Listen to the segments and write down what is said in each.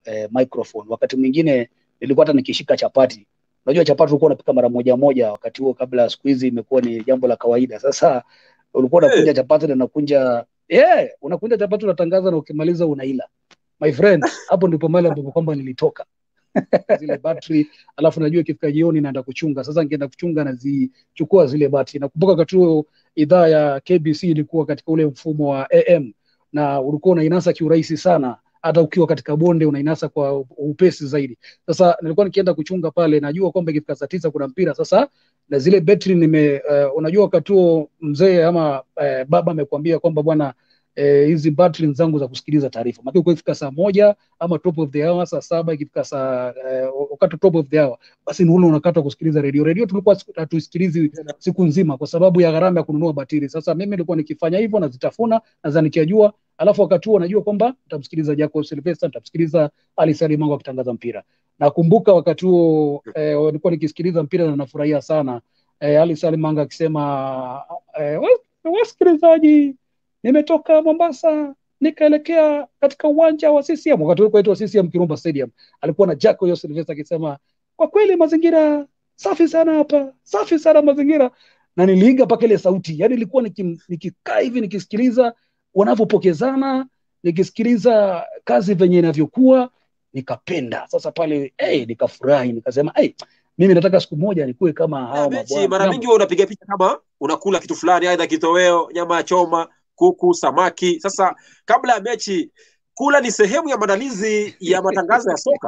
eh, microphone. Wakati mwingine nilikuwa hata nikishika chapati. Unajua chapati ulikuwa unapika mara moja moja wakati huo, kabla siku hizi imekuwa ni jambo la kawaida. Sasa ulikuwa unakunja chapati na unakunja yeah, unakunja chapati unatangaza, na ukimaliza unaila. My friend, hapo ndipo mahali ambapo kwamba nilitoka zile battery, alafu najua ikifika jioni naenda kuchunga. Sasa nikienda kuchunga nazichukua zile battery. Nakumbuka wakati huo idhaa ya KBC ilikuwa katika ule mfumo wa AM na ulikuwa unainasa kiurahisi sana, hata ukiwa katika bonde unainasa kwa upesi zaidi. Sasa nilikuwa nikienda kuchunga pale, najua kwamba ikifika saa tisa kuna mpira sasa, na zile betri nime uh, unajua wakati huo mzee ama uh, baba amekwambia kwamba bwana hizi eh, battery zangu za kusikiliza taarifa maana ikifika saa moja ama top of the hour saa saba ikifika saa eh, wakati top of the hour basi ni ule unakata kusikiliza redio redio tulikuwa hatusikilizi siku nzima kwa sababu ya gharama ya kununua batiri sasa mimi nilikuwa nikifanya hivyo nazitafuna naza nikiajua alafu wakati huo najua kwamba nitamsikiliza Jacob Sylvester nitamsikiliza Ali Salimango akitangaza mpira nakumbuka wakati huo eh, nilikuwa nikisikiliza mpira na nafurahia sana eh, Ali Salimango akisema eh, wasikilizaji nimetoka Mombasa nikaelekea katika uwanja wa CCM wakati ulikuwa itwa CCM Kirumba Stadium. Alikuwa na Jaco Yo Sylvester akisema kwa kweli mazingira safi sana hapa, safi sana mazingira, na niliiga mpaka ile sauti, yani nilikuwa nikikaa hivi nikisikiliza wanavyopokezana, nikisikiliza kazi venye inavyokuwa, nikapenda sasa pale hey, nikafurahi nikasema hey, mimi nataka siku moja nikuwe kama hao mabwana. Mara mingi wewe unapiga picha kama unakula kitu fulani, aidha kitoweo, nyama ya choma, kuku, samaki. Sasa kabla ya mechi, kula ni sehemu ya maandalizi ya matangazo ya soka.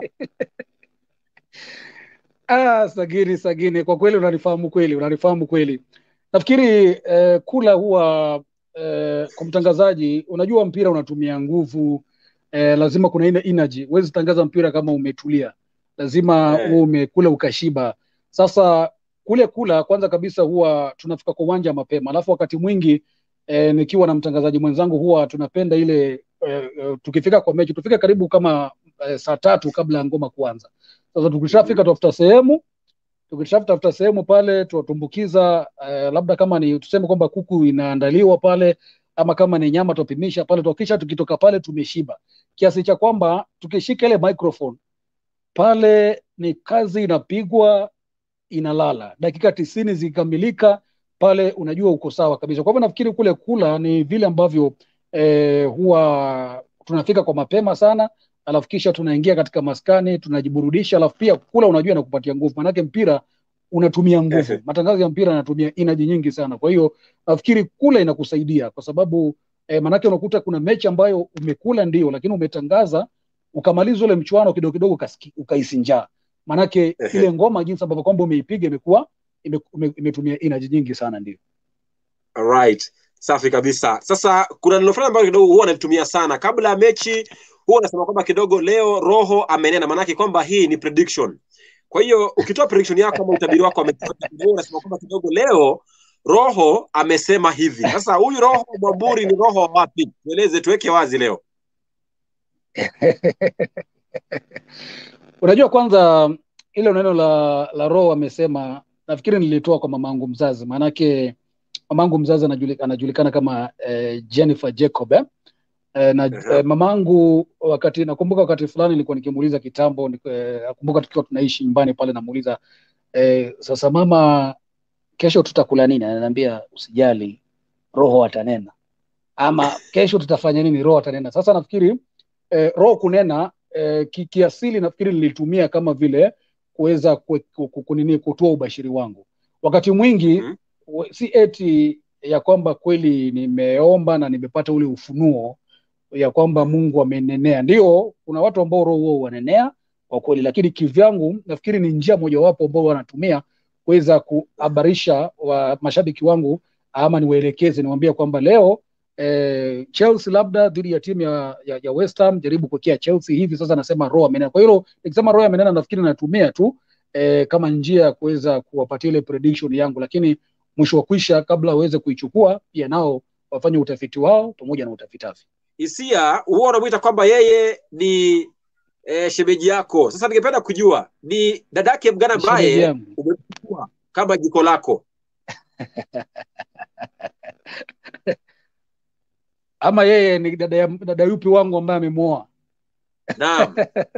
Ah, Sagini, Sagini, kwa kweli unanifahamu kweli, unanifahamu kweli. Nafikiri eh, kula huwa eh, kwa mtangazaji, unajua mpira unatumia nguvu eh, lazima kuna ile energy. Huwezi tangaza mpira kama umetulia, lazima Eh. uwe umekula ukashiba. Sasa kule kula, kwanza kabisa huwa tunafika kwa uwanja mapema, alafu wakati mwingi eh, nikiwa na mtangazaji mwenzangu huwa tunapenda ile eh, eh, tukifika kwa mechi tufike karibu kama eh, saa tatu kabla ya ngoma kuanza. Sasa tukishafika tafuta sehemu tukishatafuta sehemu pale tuwatumbukiza eh, labda kama ni tuseme kwamba kuku inaandaliwa pale ama kama ni nyama tupimisha pale tukisha tukitoka pale tumeshiba kiasi cha kwamba tukishika ile microphone pale ni kazi inapigwa inalala dakika tisini zikikamilika pale unajua uko sawa kabisa kwa hivyo nafikiri kule kula ni vile ambavyo eh, huwa tunafika kwa mapema sana alafu kisha tunaingia katika maskani tunajiburudisha alafu pia kula unajua inakupatia nguvu manake mpira unatumia nguvu Ehe. matangazo ya mpira yanatumia energy nyingi sana kwa hiyo nafikiri kula inakusaidia kwa sababu eh, manake unakuta kuna mechi ambayo umekula ndio lakini umetangaza ukamaliza ule mchuano kidogo kidogo ukasiki- ukahisi njaa manake Ehe. ile ngoma jinsi ambavyo kwamba umeipiga imekuwa ime- ime- imetumia energy nyingi sana ndio Alright. Safi kabisa. Sasa kuna neno fulani ambalo kidogo huwa nalitumia sana kabla ya mechi, huwa nasema kwamba kidogo leo roho amenena, maanake kwamba hii ni prediction. Kwa hiyo ukitoa prediction yako ama utabiri wako wa mechi yote, kidogo unasema kwamba kidogo leo roho amesema hivi. Sasa huyu roho Mwamburi ni roho wa wapi? Tueleze, tuweke wazi leo. unajua kwanza ile neno la la roho amesema nafikiri nilitoa kwa mamangu mzazi maanake mamangu mzazi anajulika, anajulikana kama eh, Jennifer Jacob eh? Eh, na Ehe. eh, mamangu wakati nakumbuka wakati fulani nilikuwa nikimuuliza kitambo ni- eh, nakumbuka tukiwa tunaishi nyumbani pale namuuliza eh, sasa mama kesho tutakula nini ananiambia usijali roho atanena ama kesho tutafanya nini roho atanena sasa nafikiri eh, roho kunena eh, ki, kiasili nafikiri nilitumia kama vile kuweza kue- ku- ku- kunini kutoa ubashiri wangu wakati mwingi Mhm. we- si eti ya kwamba kweli nimeomba na nimepata ule ufunuo ya kwamba Mungu amenenea. Ndio, kuna watu ambao roho huo wanenea kwa kweli, lakini kivyangu nafikiri ni njia mojawapo ambao wanatumia kuweza kuhabarisha wa mashabiki wangu ama niwaelekeze, niwaambia kwamba leo eh, Chelsea labda dhidi ya timu ya, ya, ya West Ham jaribu kuekea Chelsea hivi sasa, nasema roho amenena. Kwa hiyo nikisema roho amenena, nafikiri natumia tu eh, kama njia ya kuweza kuwapatia ile prediction yangu, lakini mwisho wa kwisha, kabla waweze kuichukua, pia nao wafanye utafiti wao pamoja na utafitafi. Hisia huwa unamwita kwamba yeye ni eh, shemeji yako. Sasa ningependa kujua ni dadake mgana Ni shemeji ambaye yangu. umechukua kama jiko lako. ama yeye ni dada, ya- dada yupi wangu ambaye amemwoa naam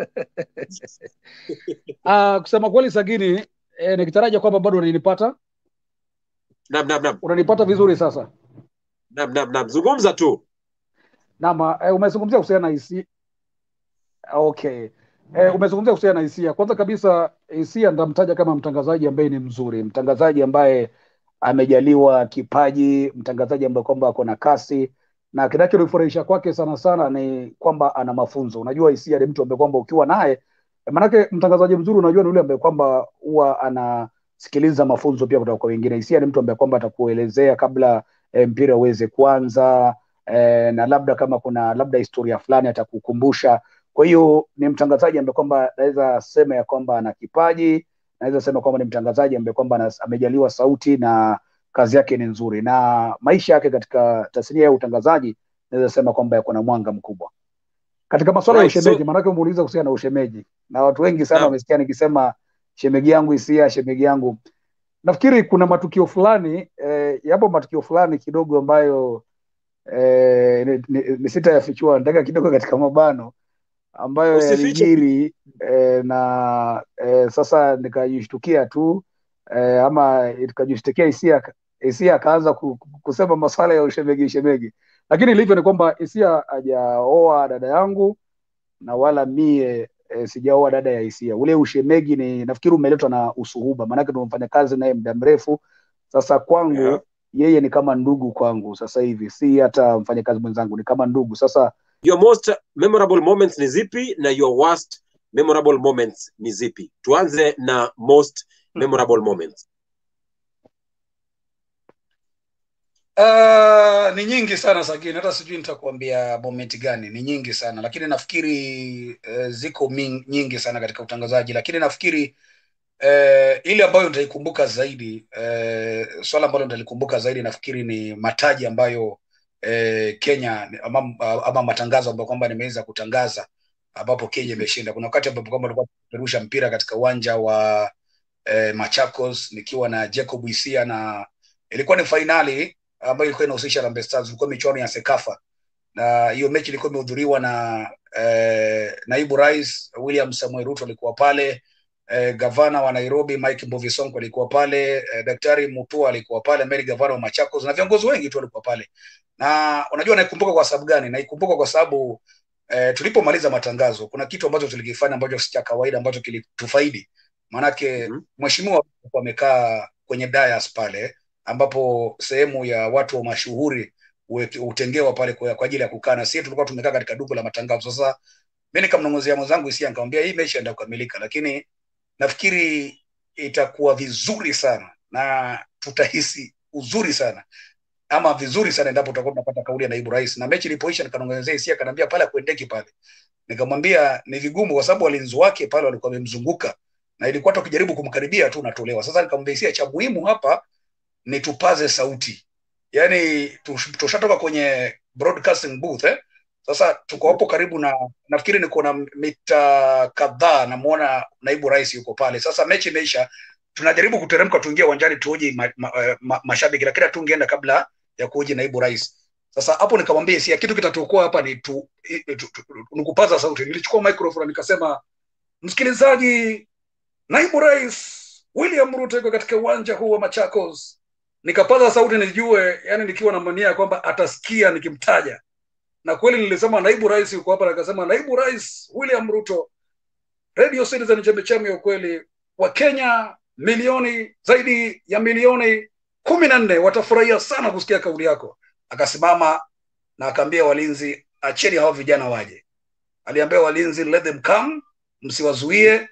Uh, kusema kweli Sagini, eh, nikitaraja kwamba bado unanipata naam naam naam unanipata vizuri sasa. naam naam naam zungumza tu Naam, eh, umezungumzia kuhusiana na hisia. Okay. Eh, umezungumzia kuhusiana na hisia. Kwanza kabisa hisia ndamtaja kama mtangazaji ambaye ni mzuri, mtangazaji ambaye amejaliwa kipaji, mtangazaji ambaye kwamba ako na kasi na kinachonifurahisha kwake sana sana ni kwamba ana mafunzo. Unajua hisia ni mtu ambaye kwamba ukiwa naye maanake mtangazaji mzuri unajua ni yule ambaye kwamba huwa anasikiliza mafunzo pia kutoka kwa wengine. Hisia ni mtu ambaye kwamba atakuelezea kabla eh, mpira uweze kuanza eh, na labda kama kuna labda historia fulani atakukumbusha. Kwa hiyo ni mtangazaji ambaye kwamba naweza sema ya kwamba ana kipaji, naweza sema kwamba ni mtangazaji ambaye kwamba ana- amejaliwa sauti na kazi yake ni nzuri, na maisha yake katika tasnia ya utangazaji naweza sema kwamba yako na mwanga mkubwa katika masuala ya Right, so- ushemeji. Maanake umeuliza kuhusiana na ushemeji, na watu wengi sana Naam. wamesikia nikisema shemegi yangu Hisia, shemegi yangu. Nafikiri kuna matukio fulani eh, yapo matukio fulani kidogo ambayo eh, ni, ni, ni sitayafichua, nataka kidogo katika mabano ambayo Usifiche. yalijiri eh, na eh, sasa nikajishtukia tu eh, ama ikajishtukia hisia hisia akaanza ku- ku- kusema masuala ya ushemegi ushemegi, lakini ilivyo ni kwamba hisia hajaoa dada yangu na wala mie e, sijaoa dada ya hisia. Ule ushemegi ni nafikiri umeletwa na usuhuba, maanake tumefanya kazi naye muda mrefu sasa. Kwangu Yeah. yeye ni kama ndugu kwangu sasa hivi, si hata mfanyakazi mwenzangu, ni kama ndugu sasa. your most memorable moments ni zipi na your worst memorable moments ni zipi tuanze na most memorable moments Uh, ni nyingi sana Sagini, hata sijui nitakuambia moment gani. Ni nyingi sana lakini nafikiri uh, ziko ming, nyingi sana katika utangazaji, lakini nafikiri uh, ile ambayo nitaikumbuka zaidi uh, swala ambalo nitalikumbuka zaidi nafikiri ni mataji ambayo uh, Kenya ama, ama matangazo ambayo kwamba nimeweza kutangaza ambapo Kenya imeshinda. Kuna wakati ambapo kwamba tulikuwa tunapeperusha mpira katika uwanja wa eh, Machakos nikiwa na Jacob Isia na ilikuwa ni fainali ambayo ilikuwa inahusisha Harambee Stars, ilikuwa michuano ya Sekafa na hiyo mechi ilikuwa imehudhuriwa na eh, naibu rais William Samuel Ruto alikuwa pale eh, gavana wa Nairobi Mike Mbuvi Sonko alikuwa pale eh, Daktari Mutua alikuwa pale Mary gavana wa Machakos na viongozi wengi tu walikuwa pale, na unajua naikumbuka kwa sababu gani? Naikumbuka kwa sababu eh, tulipomaliza matangazo kuna kitu ambacho tulikifanya ambacho si cha kawaida ambacho kilitufaidi, maanake Mhm. mheshimiwa alikuwa amekaa kwenye dais pale ambapo sehemu ya watu wa mashuhuri huwe- hutengewa pale kwa kwa ajili ya kukaa, na sisi tulikuwa tumekaa katika duka la matangazo. Sasa mimi nikamnong'ozea mwenzangu Hisia, nikamwambia hii mechi inaenda kukamilika, lakini nafikiri itakuwa vizuri sana na tutahisi uzuri sana ama vizuri sana endapo tutakuwa tunapata kauli ya naibu rais. Na mechi ilipoisha, nikanong'ezea Hisia, akaniambia pale akuendeki pale. Nikamwambia ni vigumu, kwa sababu walinzi wake pale walikuwa wamemzunguka na ilikuwa hata ukijaribu kumkaribia tu unatolewa. Sasa nikamwambia Hisia, cha muhimu hapa ni tupaze sauti, yaani tush- tushatoka kwenye broadcasting booth eh? Sasa tuko hapo karibu na nafikiri niko na mita kadhaa, namwona naibu rais yuko pale. Sasa mechi imeisha, tunajaribu kuteremka tuingie uwanjani tuoje ma, ma, eh, ma, mashabiki, lakini hatungeenda kabla ya kuoje naibu rais. Sasa hapo nikamwambia si kitu kitatuokoa hapa ni tu, i- tu, tu, tu, ni kupaza sauti. Nilichukua microphone nikasema, msikilizaji, naibu rais William Ruto yuko katika uwanja huu wa Machakos. Nikapaza sauti nijue, yani nikiwa na mania kwamba atasikia nikimtaja, na kweli nilisema naibu rais yuko hapa, nikasema naibu rais William Ruto, Radio Citizen, chembechembe ya ukweli wa Kenya milioni zaidi ya milioni kumi na nne watafurahia sana kusikia kauli yako. Akasimama na akaambia walinzi, acheni hao vijana waje. Aliambia walinzi, let them come, msiwazuie.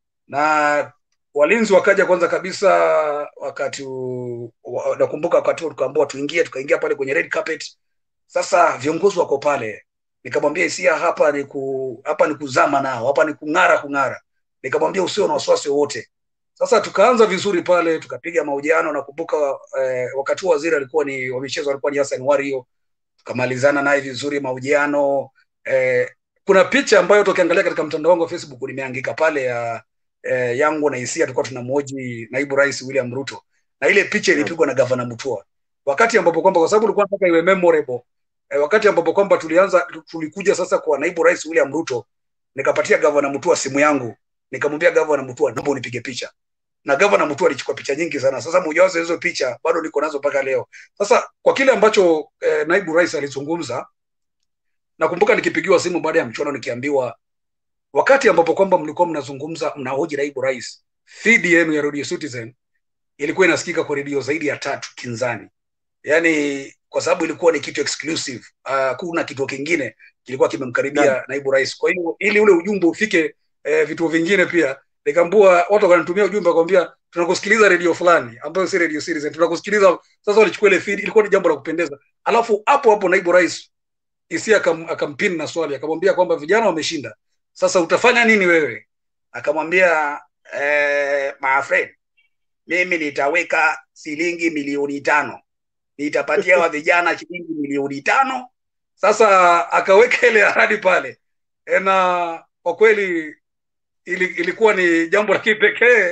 Na walinzi wakaja kwanza kabisa, wakati u- wa- nakumbuka wakati huo tukaambiwa tuingie, tukaingia pale kwenye red carpet. Sasa viongozi wako pale, nikamwambia Hisia, hapa ni ku, hapa ni kuzama nao, hapa ni kung'ara kung'ara. Nikamwambia usio na wasiwasi wowote. Sasa tukaanza vizuri pale, tukapiga mahojiano. Nakumbuka eh, wakati huo waziri alikuwa ni wa michezo alikuwa ni Hassan Wario, tukamalizana naye vizuri mahojiano. Eh, kuna picha ambayo tukiangalia katika mtandao wangu wa Facebook nimeandika pale ya eh, yangu na Hisia, tulikuwa tunamhoji naibu rais William Ruto, na ile picha ilipigwa na gavana Mutua wakati ambapo kwamba kwa sababu ulikuwa nataka iwe memorable eh, wakati ambapo kwamba tulianza tu- tulikuja sasa kwa naibu rais William Ruto nikapatia gavana Mutua simu yangu, nikamwambia gavana Mutua, naomba unipige picha na gavana Mutua alichukua picha nyingi sana. Sasa mojawapo hizo picha bado niko nazo mpaka leo. Sasa kwa kile ambacho eh, naibu rais alizungumza, nakumbuka nikipigiwa simu baada ya mchuano nikiambiwa, wakati ambapo kwamba mlikuwa mnazungumza mnahoji naibu rais, feed yenu ya Radio Citizen ilikuwa inasikika kwa redio zaidi ya tatu kinzani, yaani kwa sababu ilikuwa ni kitu exclusive. Uh, kuna kitu kingine kilikuwa kimemkaribia Naam. naibu rais. Kwa hiyo ili ule ujumbe ufike eh, vituo vingine pia nikambua watu wakanitumia ujumbe wakwambia tunakusikiliza redio fulani ambayo si radio Citizen, tunakusikiliza sasa. Walichukua ile feed, ilikuwa ni jambo la kupendeza. Alafu hapo hapo naibu rais isi akam, akampini na swali akamwambia kwamba vijana wameshinda, sasa utafanya nini wewe? Akamwambia eh, my friend, mimi nitaweka shilingi milioni tano nitapatia wa vijana shilingi milioni tano. Sasa akaweka ile ahadi pale, E, na kwa kweli ili, ilikuwa ni jambo la kipekee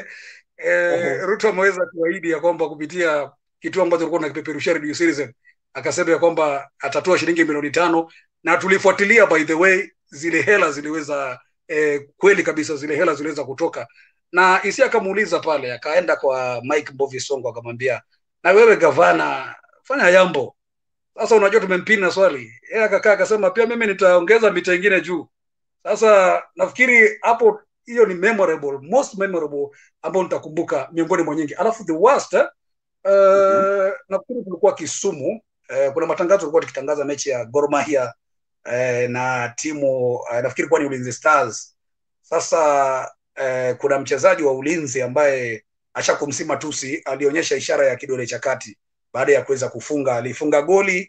e, Ruto ameweza kuahidi ya kwamba kupitia kituo ambacho tulikuwa tunakipeperushia Radio Citizen akasema ya kwamba atatoa shilingi milioni tano na tulifuatilia by the way zile hela ziliweza eh, kweli kabisa zile hela ziliweza kutoka na isi akamuuliza pale akaenda kwa Mike Mbovi Songo akamwambia na wewe gavana fanya jambo sasa unajua tumempini na swali yeye akakaa akasema pia mimi nitaongeza mita ingine juu sasa nafikiri hapo hiyo ni memorable most memorable ambayo nitakumbuka miongoni mwa nyingi alafu the worst eh, uh, nafikiri kulikuwa Kisumu eh, kuna matangazo tulikuwa tukitangaza mechi ya Gor Mahia eh, na timu eh, nafikiri kuwa ni Ulinzi Stars. Sasa eh, kuna mchezaji wa ulinzi ambaye ashakumsima tusi alionyesha ishara ya kidole cha kati baada ya kuweza kufunga, alifunga goli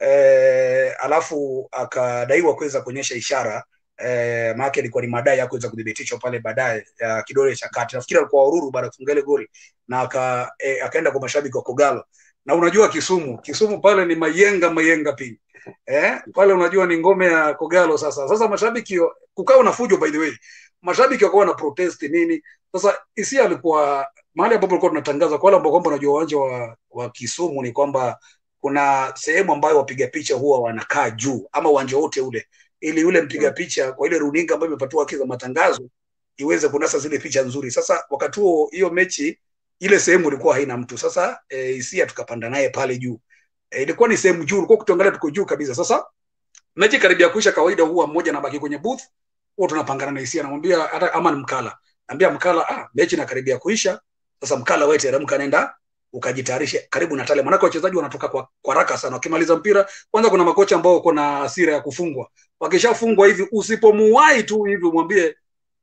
eh, alafu akadaiwa kuweza kuonyesha ishara eh, maana ilikuwa ni madai ya kuweza kuthibitishwa pale baadaye ya kidole cha kati. Nafikiri alikuwa ururu baada ya kufunga ile goli na aka, eh, akaenda kwa mashabiki wa Kogalo na unajua Kisumu, Kisumu pale ni mayenga mayenga pia eh, pale unajua ni ngome ya Kogalo. Sasa sasa mashabiki kukawa na fujo, by the way, mashabiki wakawa na protest nini. Sasa Isia alikuwa mahali ambapo tulikuwa tunatangaza kwa wale ambao kwamba unajua uwanja wa, wa Kisumu ni kwamba kuna sehemu ambayo wapiga picha huwa wanakaa juu ama uwanja wote ule, ili yule mpiga picha kwa ile runinga ambayo imepatiwa haki za matangazo iweze kunasa zile picha nzuri. Sasa wakati huo hiyo mechi ile sehemu ilikuwa haina mtu. Sasa e, Isia tukapanda naye pale juu e, ilikuwa ni sehemu juu, ulikuwa kutuangalia tuko juu kabisa. Sasa mechi karibia kuisha, kawaida huwa mmoja anabaki kwenye booth, huwa tunapangana na Isia, namwambia hata ama ni Mkala, naambia Mkala, ah, mechi inakaribia kuisha. Sasa Mkala, wewe teremka, nenda ukajitayarishe karibu na tale, maanake wachezaji wanatoka kwa, kwa haraka sana. Wakimaliza mpira, kwanza kuna makocha ambao wako na hasira ya kufungwa. Wakishafungwa hivi, usipomuwahi tu hivi umwambie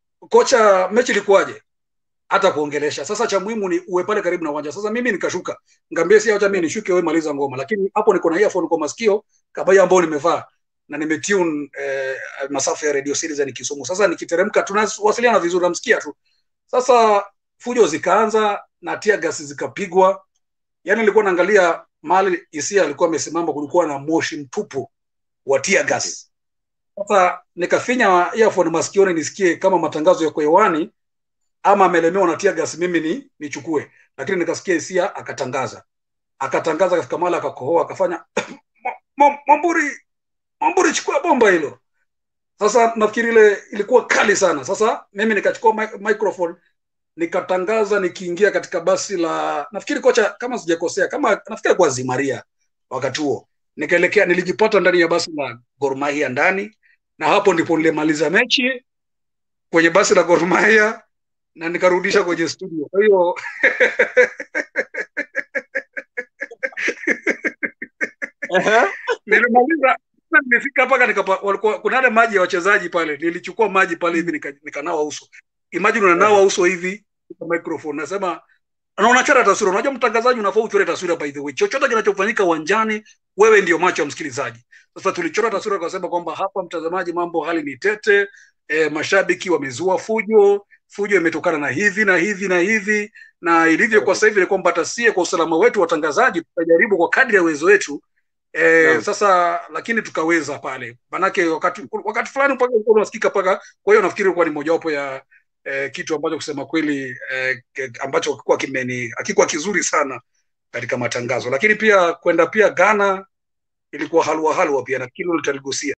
kocha, mechi ilikuwaje, hata kuongelesha. Sasa cha muhimu ni uwe pale karibu na uwanja. Sasa mimi nikashuka, ngambia si acha mimi nishuke, wewe maliza ngoma, lakini hapo niko na earphone kwa masikio kabaya ambao nimevaa na nimetune eh, masafa ya Radio Citizen Kisumu. Sasa nikiteremka, tunawasiliana vizuri, namsikia tu. Sasa fujo zikaanza na tia gasi zikapigwa. Yani nilikuwa naangalia mahali Isia alikuwa amesimama, kulikuwa na moshi mtupu wa tia gas. Sasa nikafinya earphone masikioni nisikie kama matangazo yako hewani ama amelemewa na tia gas, mimi ni nichukue, lakini nikasikia Isia akatangaza, akatangaza, akafika mahali akakohoa, akafanya Mwamburi, Mwamburi, chukua bomba hilo. Sasa nafikiri ile ilikuwa kali sana. Sasa mimi nikachukua microphone nikatangaza nikiingia katika basi la nafikiri kocha kama sijakosea kama nafikiri kwa Zimaria wakati huo nikaelekea nilijipata ndani ya basi la Gor Mahia ndani na hapo ndipo nilimaliza mechi kwenye basi la Gor Mahia na nikarudisha kwenye studio kwa hiyo nilimaliza nimefika mpaka nikapa walikuwa kuna yale maji ya wachezaji pale nilichukua maji pale hivi nikanawa nika uso imagine unanawa uso hivi kwa microphone nasema na unachora taswira unajua mtangazaji unafaa uchore taswira by the way chochote kinachofanyika uwanjani wewe ndio macho ya msikilizaji sasa tulichora taswira tukasema kwamba hapa mtazamaji mambo hali ni tete e, mashabiki wamezua fujo fujo imetokana na hivi na hivi na hivi na ilivyo kwa sasa hivi ni kwamba tasie kwa usalama wetu watangazaji tutajaribu kwa kadri ya uwezo wetu E, no. Sasa lakini tukaweza pale, manake wakati wakati fulani mpaka ulikuwa unasikika paka. Kwa hiyo nafikiri ilikuwa ni mojawapo ya eh, kitu ambacho kusema kweli eh, ambacho hakikuwa kimeni hakikuwa kizuri sana katika matangazo, lakini pia kwenda pia Ghana ilikuwa halwa halwa pia, nafikiri ulitaligusia